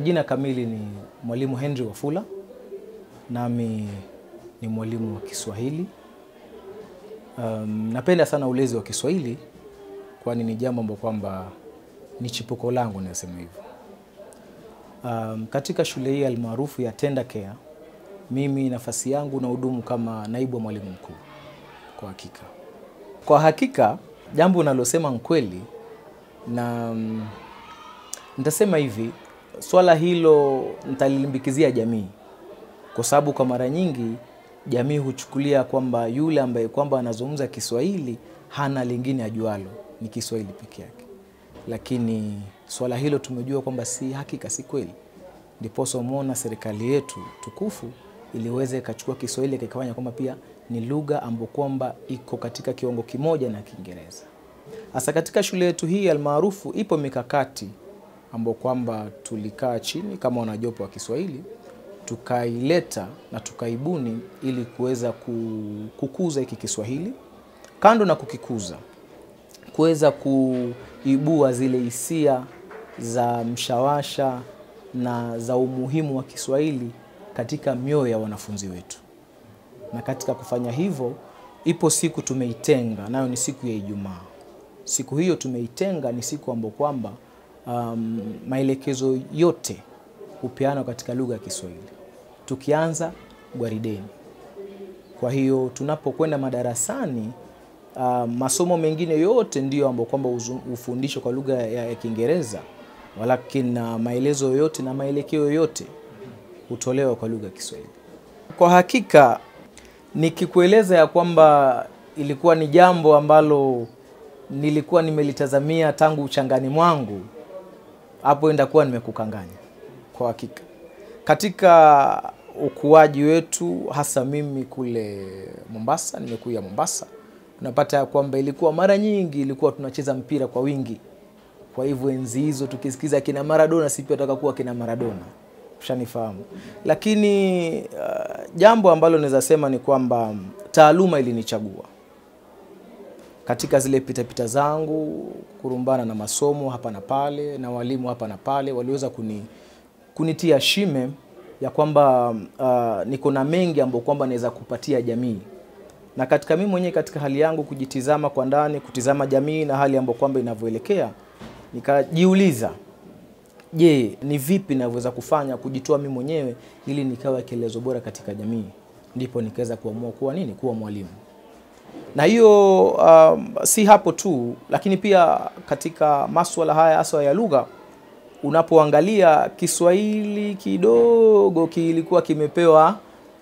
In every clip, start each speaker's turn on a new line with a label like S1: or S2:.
S1: Majina kamili ni Mwalimu Henry Wafula, nami ni mwalimu wa Kiswahili. Um, napenda sana ulezi wa Kiswahili kwani ni jambo ambalo kwamba ni chipuko langu, nasema hivyo. Um, katika shule hii almaarufu ya Tender Care, mimi nafasi yangu na hudumu kama naibu wa mwalimu mkuu. Kwa hakika, kwa hakika jambo unalosema ni kweli, na mm, nitasema hivi, swala hilo nitalilimbikizia jamii, kwa sababu kwa mara nyingi jamii huchukulia kwamba yule ambaye kwamba anazungumza Kiswahili hana lingine ajualo, ni Kiswahili peke yake, lakini swala hilo tumejua kwamba si hakika, si kweli. Ndiposa umeona serikali yetu tukufu iliweza ikachukua Kiswahili kikafanya kwamba pia ni lugha ambayo kwamba iko katika kiwango kimoja na Kiingereza. Hasa katika shule yetu hii almaarufu, ipo mikakati ambayo kwamba tulikaa chini kama wanajopo wa Kiswahili tukaileta na tukaibuni ili kuweza ku- kukuza hiki Kiswahili, kando na kukikuza, kuweza kuibua zile hisia za mshawasha na za umuhimu wa Kiswahili katika mioyo ya wanafunzi wetu. Na katika kufanya hivyo, ipo siku tumeitenga, nayo ni siku ya Ijumaa. Siku hiyo tumeitenga ni siku ambayo kwamba um, maelekezo yote hupeanwa katika lugha ya Kiswahili tukianza gwarideni. Kwa hiyo tunapokwenda madarasani uh, masomo mengine yote ndiyo ambayo kwamba huzu- hufundishwa kwa lugha ya, ya Kiingereza, walakini uh, maelezo yote na maelekeo yote hutolewa kwa lugha ya Kiswahili. Kwa hakika nikikueleza ya kwamba ilikuwa ni jambo ambalo nilikuwa nimelitazamia tangu uchangani mwangu, hapo ndakuwa nimekukanganya kwa hakika. Katika ukuaji wetu, hasa mimi kule Mombasa, nimekuja Mombasa, unapata ya kwamba ilikuwa mara nyingi ilikuwa tunacheza mpira kwa wingi. Kwa hivyo enzi hizo tukisikiza kina Maradona, si pia tutaka kuwa kina Maradona, ushanifahamu. Lakini uh, jambo ambalo naweza sema ni kwamba taaluma ilinichagua katika zile pitapita zangu kurumbana na masomo hapa na pale na walimu hapa na pale, waliweza kuni, kunitia shime ya kwamba uh, niko na mengi ambayo kwamba naweza kupatia jamii, na katika mimi mwenyewe katika hali yangu kujitizama kwa ndani, kutizama jamii na hali ambayo kwamba inavyoelekea, nikajiuliza je, ni vipi navyoweza kufanya kujitoa mimi mwenyewe ili nikawa kielezo bora katika jamii. Ndipo nikaweza kuamua kuwa nini, kuwa mwalimu na hiyo um, si hapo tu, lakini pia katika maswala haya haswa ya lugha, unapoangalia Kiswahili kidogo kilikuwa kimepewa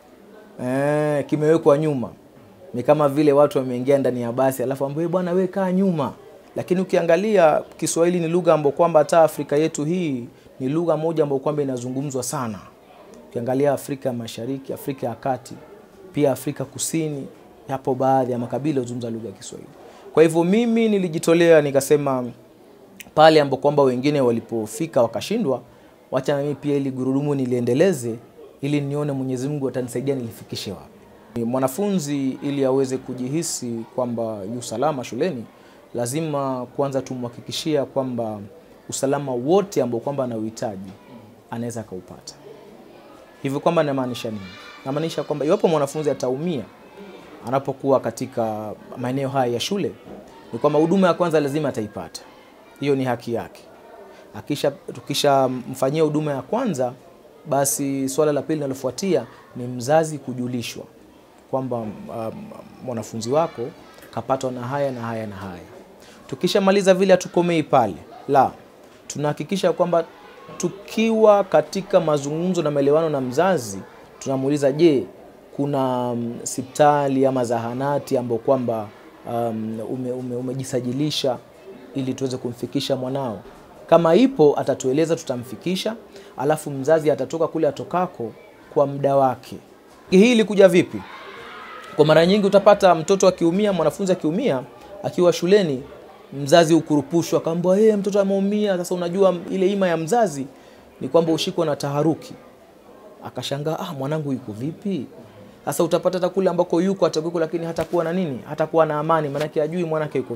S1: eh, kimewekwa nyuma. Ni kama vile watu wameingia ndani ya basi alafu ambaye bwana we kaa nyuma, lakini ukiangalia Kiswahili ni lugha ambayo kwamba hata Afrika yetu hii ni lugha moja ambayo kwamba inazungumzwa sana. Ukiangalia Afrika ya Mashariki, Afrika ya Kati, pia Afrika Kusini, yapo baadhi ya makabila huzungumza lugha ya Kiswahili. Kwa hivyo mimi nilijitolea nikasema, pale ambapo kwamba wengine walipofika wakashindwa, wacha na mimi pia ili gurudumu niliendeleze, ili nione Mwenyezi Mungu atanisaidia nilifikishe wapi. Mwanafunzi ili aweze kujihisi kwamba yu salama shuleni, lazima kwanza tumhakikishia kwamba usalama wote ambao kwamba anauhitaji anaweza akaupata. Hivyo kwamba namaanisha nini? Namaanisha kwamba iwapo mwanafunzi ataumia anapokuwa katika maeneo haya ya shule, ni kwamba huduma ya kwanza lazima ataipata. Hiyo ni haki yake. Akisha tukishamfanyia huduma ya kwanza, basi swala la pili linalofuatia ni mzazi kujulishwa kwamba um, mwanafunzi wako kapatwa na haya na haya na haya. Tukishamaliza vile, hatukomei pale, la, tunahakikisha kwamba tukiwa katika mazungumzo na maelewano na mzazi, tunamuuliza je, kuna um, sipitali ama zahanati ambao kwamba um, ume, ume, umejisajilisha ili tuweze kumfikisha mwanao. Kama ipo atatueleza, tutamfikisha, alafu mzazi atatoka kule atokako kwa muda wake. Hii ilikuja vipi? Kwa mara nyingi utapata mtoto akiumia, mwanafunzi akiumia akiwa shuleni, mzazi ukurupushwa akaambiwa, hey, mtoto ameumia. Sasa unajua ile ima ya mzazi ni kwamba ushikwa na taharuki, akashangaa, ah, mwanangu yuko vipi? Sasa utapata hata kule ambako yuko atakuwa, lakini hatakuwa na nini, hatakuwa na amani, maanake ajui mwanake yuko vipi.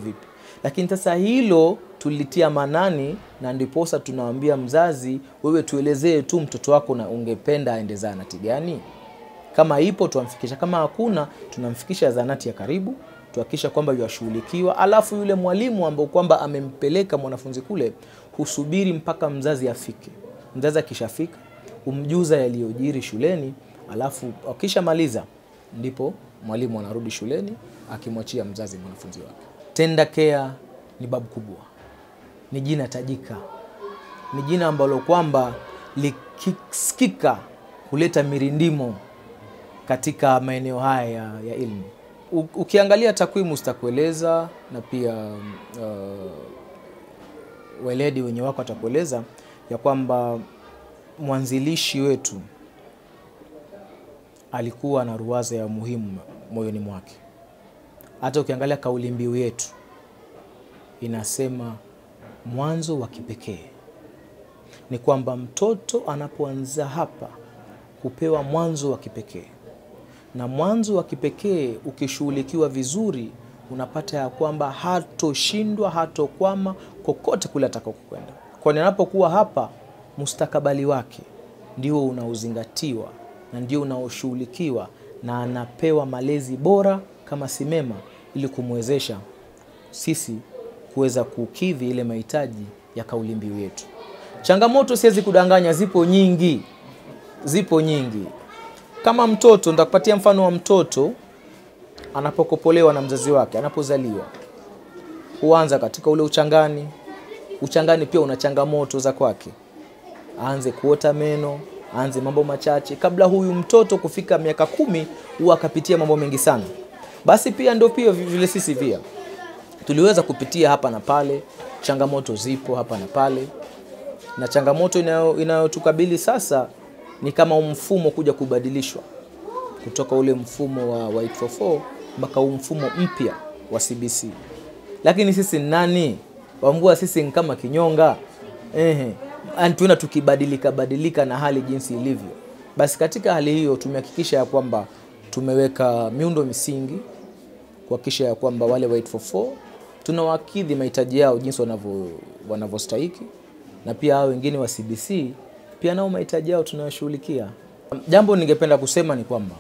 S1: lakini sasa hilo tulitia manani na ndiposa tunawambia mzazi wewe tuelezee tu mtoto wako na ungependa aende zahanati gani kama ipo tuamfikisha kama hakuna tunamfikisha zahanati ya karibu tuhakikisha kwamba yuashughulikiwa alafu yule mwalimu ambao kwamba amempeleka mwanafunzi kule husubiri mpaka mzazi afike mzazi akishafika humjuza yaliyojiri shuleni alafu akishamaliza ndipo mwalimu anarudi shuleni akimwachia mzazi mwanafunzi wake tenda care ni babu kubwa ni jina tajika ni jina ambalo kwamba likisikika huleta mirindimo katika maeneo haya ya, ya ilmu U, ukiangalia takwimu zitakueleza na pia uh, weledi wenye wako atakueleza ya kwamba mwanzilishi wetu alikuwa na ruwaza ya muhimu moyoni mwake hata ukiangalia kauli mbiu yetu inasema mwanzo wa kipekee ni kwamba mtoto anapoanza hapa hupewa mwanzo wa kipekee na mwanzo wa kipekee ukishughulikiwa vizuri unapata ya kwamba hatoshindwa hatokwama kokote kule atakakokwenda kwani anapokuwa hapa mustakabali wake ndio unaozingatiwa na ndio unaoshughulikiwa na anapewa malezi bora kama simema ili kumwezesha sisi kuweza kukidhi ile mahitaji ya kauli mbiu yetu changamoto siwezi kudanganya zipo nyingi zipo nyingi kama mtoto nitakupatia mfano wa mtoto anapokopolewa na mzazi wake anapozaliwa huanza katika ule uchangani uchangani pia una changamoto za kwake aanze kuota meno aanze mambo machache kabla huyu mtoto kufika miaka kumi huwa akapitia mambo mengi sana basi pia ndio pia vile sisi pia tuliweza kupitia hapa na pale changamoto zipo hapa na pale na changamoto inayotukabili inayo sasa ni kama mfumo kuja kubadilishwa kutoka ule mfumo wa, wa 844 mpaka huu mfumo mpya wa CBC. Lakini sisi nani wambua, sisi ni kama kinyonga ehe, tuenda tukibadilika badilika na hali jinsi ilivyo. Basi katika hali hiyo tumehakikisha ya kwamba tumeweka miundo misingi kuhakikisha ya kwamba wale wa 844 tunawakidhi mahitaji yao jinsi wanavyostahiki, na pia hao wengine wa CBC pia nao mahitaji yao tunayashughulikia. Jambo ningependa kusema ni kwamba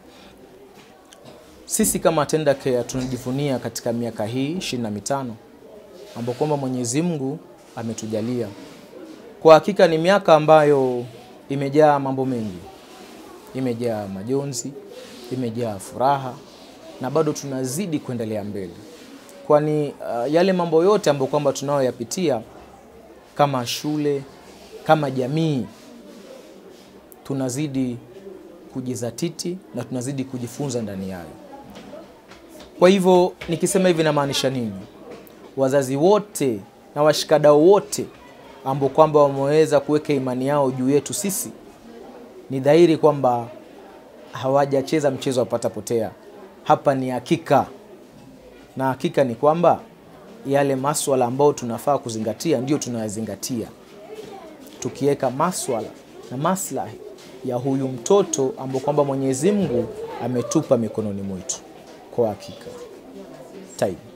S1: sisi kama Tenda Care tunajivunia katika miaka hii ishirini na mitano ambao kwamba Mwenyezi Mungu ametujalia. Kwa hakika ni miaka ambayo imejaa mambo mengi, imejaa majonzi, imejaa furaha na bado tunazidi kuendelea mbele, kwani uh, yale mambo yote ambayo kwamba tunayoyapitia kama shule kama jamii tunazidi kujizatiti na tunazidi kujifunza ndani yayo. Kwa hivyo nikisema hivi namaanisha nini? Wazazi wote na washikadau wote ambao kwamba wameweza kuweka imani yao juu yetu sisi, ni dhahiri kwamba hawajacheza mchezo wa pata potea. Hapa ni hakika, na hakika ni kwamba yale maswala ambayo tunafaa kuzingatia ndio tunayazingatia tukiweka maswala na maslahi ya huyu mtoto ambao kwamba Mwenyezi Mungu ametupa mikononi mwetu. Kwa hakika. Taibu.